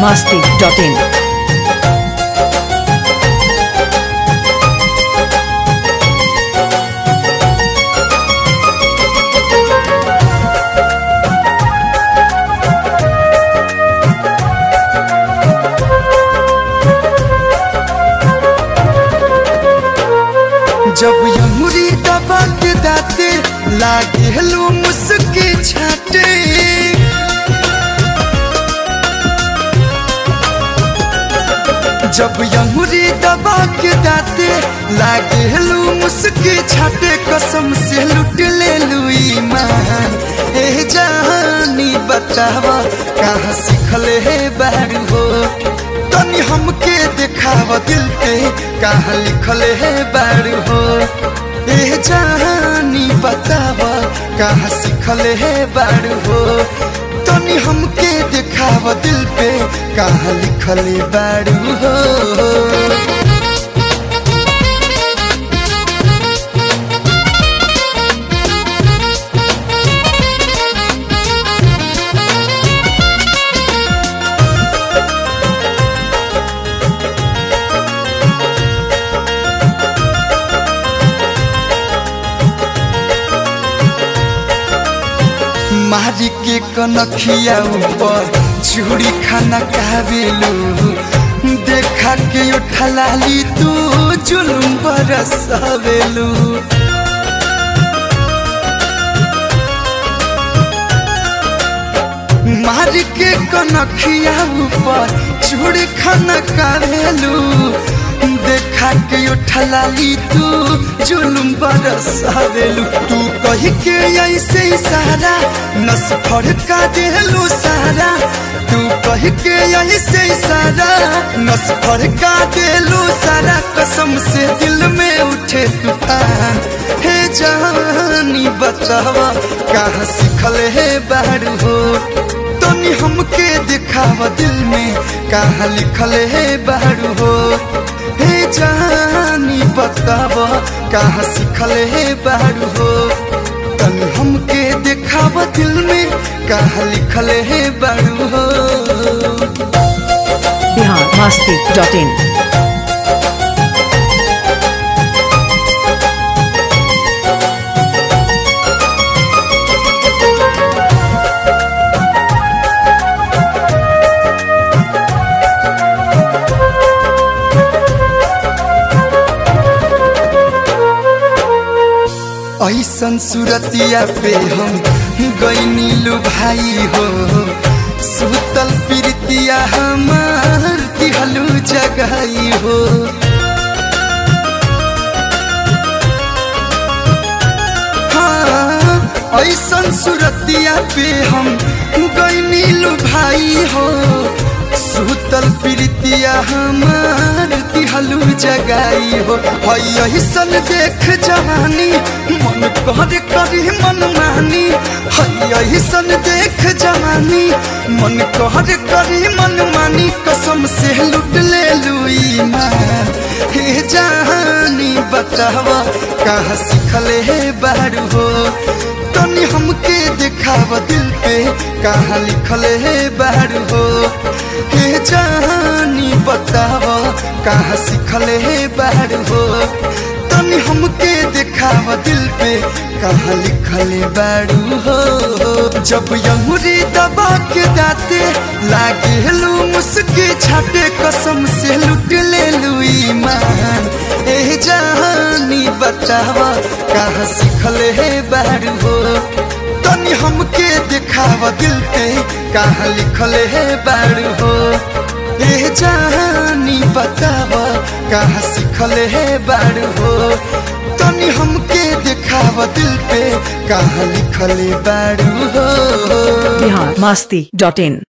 masti.in. जब यमुरी दबा के दाते लागे हलो मुस्के छाटे जब यमुरी दबा के दाते लागे हलो मुस्के छाटे कसम से लुट ले लुई मान ए जहानी बतावा कहाँ सीखले है बारू हो तनी हमके देखाव दिल पे कहाँ लिखल है बारू हो ए जहानी बताव कहाँ सीखल है बारू हो तनी हमके देखाव दिल पे कहाँ लिखल बारू हो मारी के कनखिया ऊपर चूड़ी खाना काबेलू देखा के उठलाली तू जुलुम बरसवेलू मार के कनखिया ऊपर चूड़ी खाना काबेलू देखा के उठलाली तू जुलुम बरसवेलू तू कही के ऐसे इशारा नस फड़का देलू सारा तू कही के ऐसे इशारा नस फड़का देलू सारा कसम से दिल में उठे तूफान हे जानी बतावा कहाँ सीखल है बारू हो तनी हमके दिखावा दिल में कहाँ लिखल है बारू हो हे जानी बतावा कहाँ सीखल है बारू हो तनी हमके दिखावा दिल में कहाँ लिखल है बारू हो Bihar masti.in. ऐसन सूरतिया पे हम गईनी लो भाई हो सुतल प्रीतिया हमार दिहलू जगाई हो हाँ, ऐसन सूरतिया पे हम गईनी लो भाई हो सुतल प्रीतिया हमार दिहलू जगाई हो हई ऐसन देख जवानी मन कर करी मन मानी हई ऐसन देख जवानी मन कर करी मन मानी कसम से लुट ले लुई मान हे जहानी बतावा कहाँ सीखले है बारू हो तनी हमके दिखावा दिल पे कहाँ लिखल है बारू हो हे जहानी बतावा कहाँ सीखल है बारू हो तनी हमके दिखावा दिल पे कहाँ लिखल बारू हो जब यमुरी दबा के दाते लागे लू मुस्के छाटे कसम से लुट ले लुई मान ए जहानी बतावा कहाँ सीखल है बारू हो तनी हमके दिखावा दिल पे कहाँ लिखल है बारू हो ए जहानी बतावा कहाँ सीखल है बारू हो तनी हमके दिखावा दिल पे कहाँ लिखल बारू हो Bihar masti.in.